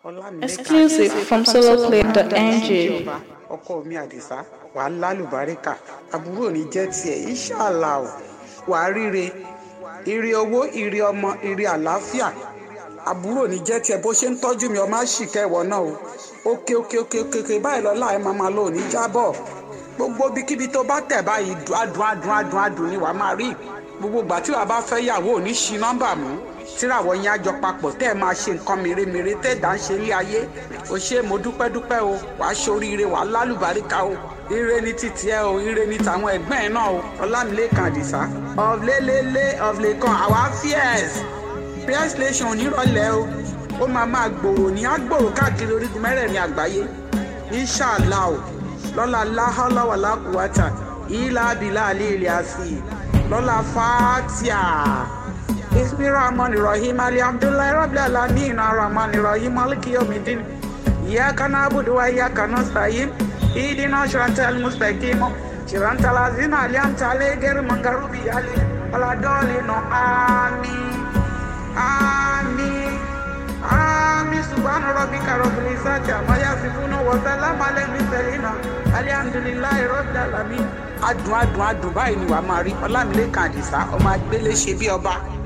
Exclusive from soloplay.ng. ọkọ mi àdìsá wà á lálùbáríkà àbúrò ní jẹ́ tiẹ̀ ìṣàlà ò wà á ríre ire owó ire ọmọ ire àlàáfíà àbúrò ní jẹ́ tiẹ̀ bó ṣe ń tọ́jú mi ọmọ àṣìkẹ́ ìwọ náà o òkè òkè òkè òkè òkè báyìí lọ́la ẹ̀ máa máa lò ní jábọ̀ gbogbo bíkíbi tó bá tẹ̀ báyìí adùn adùn adùn adùn ni wàá máa rí gbogbo ìgbà tí wàá bá fẹ́ yàwó ò ní ṣi nọ́mbà mú tíràwọ̀ yẹn àjọ papọ̀ tẹ́ ẹ máa ṣe nǹkan mèremère tẹ́ ẹ̀ dá ń ṣe ilé ayé o ṣe mo dúpẹ́ dúpẹ́ o wàá ṣoríire wàá lálùbáríkà o ire ní títí ẹ o ire ní tàwọn ẹgbẹ́ ẹ náà o ọlámilẹ́kan àdìsá ọ̀lẹ́lẹ́lẹ́ ọ̀lẹ́kan àwa fíẹ́s prayer station onírọ̀lẹ́ o ó máa máa gbòòrò ní àgbòòrò káàkiri orígun mẹ́rẹ̀ẹ̀rin àgbáyé inṣàlá o lọ́la láhọ́láwàlá kùwátà ìlà abilà àlẹ́ ilẹ̀ àfi lọ́la fàtíà ismi rahman rahim ali abdullahi rabbil alamin rahman rahim maliki yawmiddin iyyaka na'budu wa iyyaka nasta'in ihdina siratal mustaqim siratal ladzina an'amta alaihim ghayril maghdubi alaihim waladdallin amin amin amin subhana rabbika rabbil izzati amma yasifun wa salamun alal mursalin alhamdulillahi rabbil alamin adùn adùn adùn báyìí ni wàá máa rí ọlámilẹ́kan àdìsá ọmọ agbélé ṣe bí ọba